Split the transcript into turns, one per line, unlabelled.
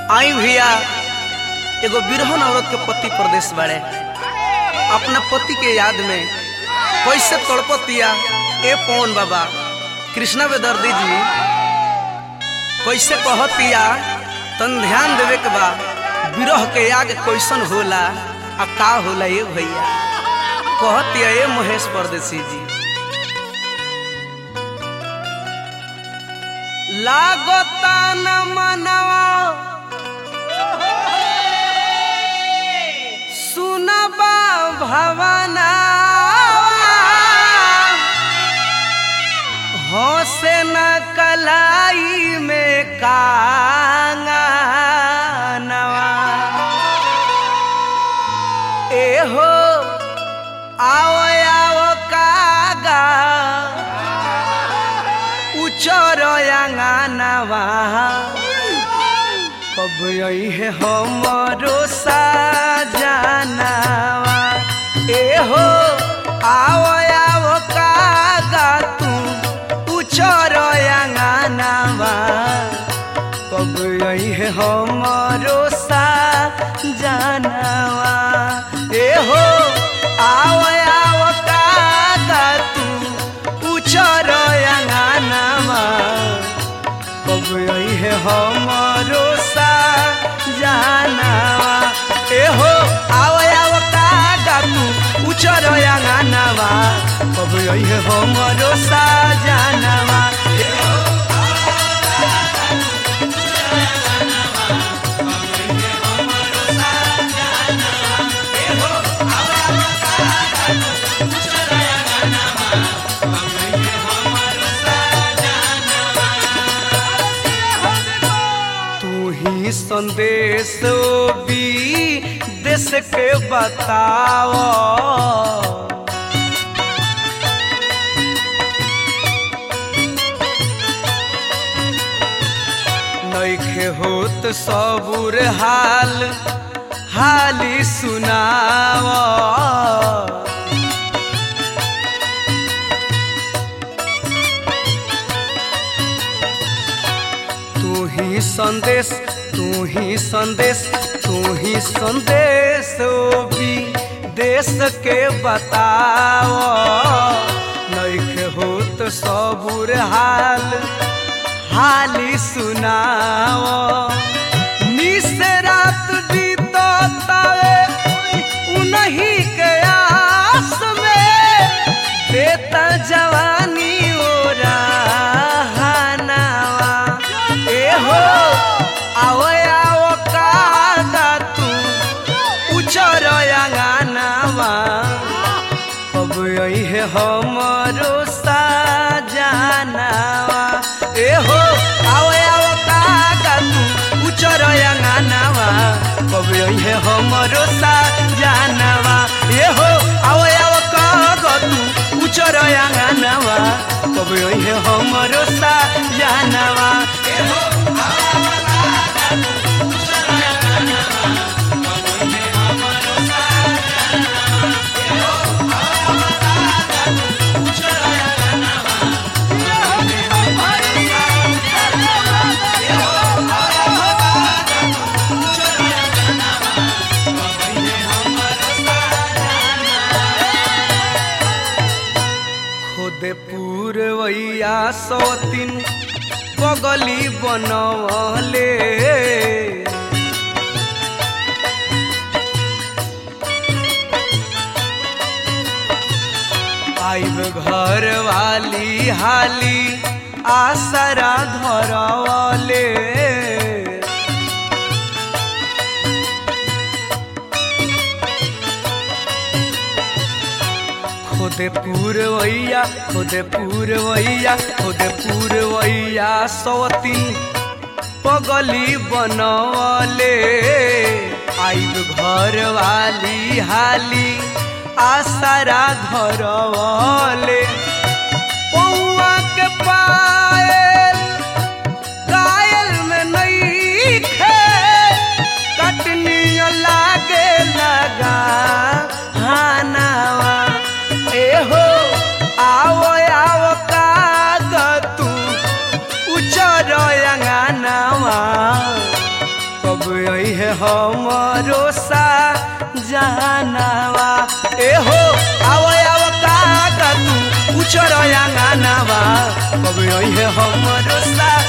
आई भैया एगो बिरहन औरत के पति प्रदेश बाड़े अपना पति के याद में कैसे तड़पतिया ए पवन बाबा कृष्णा बेदर्दी जी कैसे कहतिया तन ध्यान देवे के बा बिरह के याग कैसन होला आ का होला ये भैया कहतिया ए महेश परदेसी जी लागता न मनवा सुनबा भवना हंसे न कलाई में कांगनवा एहो आओ आओ कागा उचर अंगनवा कब यही है हमरो साजनवा एहो आओ आओ कागा तू उचर अंगनवा कब यही है हमरो साजनवा एहो आओ आओ कागा तू उचर अंगनवा कब यही है हमरो साजनवा एहो आओ आओ कागा तू उचर अंगनवा कब यही है हमरो साजनवा तू ही संदेश भी देश के बताओ नैखे होत सबुर हाल हाली सुनाओ तू ही संदेश तू ही संदेश तू ही संदेश भी देश के बताओ नैखे होत सबुर हाल हाली सुनाओ निस रात बीतो तावे उन्हीं के आस में देता जवानी ओरा हनावा एहो आओ आओ कागा तू उचर अंगनावा कब यही है हमरो साजनावा एहो आओ आओ कागा तू उचर अंगनावा कब यही है हमरो साजनावा एहो आओ आओ कागा तू उचर अंगनावा कब यही है हमरो साजनावा एहो खुद पूरवैया सौतिन पगली बनवले आइब घर वाली हाली आसरा धरवले खुद पूरवैया खुद पूरवैया खुद पूरवैया सौतिन पगली बनवले आइब घर वाली हाली आसरा धरवले पौआ के पायल कायल में नहीं खे कटनी लागे लगा हानावा एहो आओ आओ काग तू उचर अंगनावा कब हमरो सा जहानावा ए हो आव आव का तू उचर अंगनावा कब है हमरो सा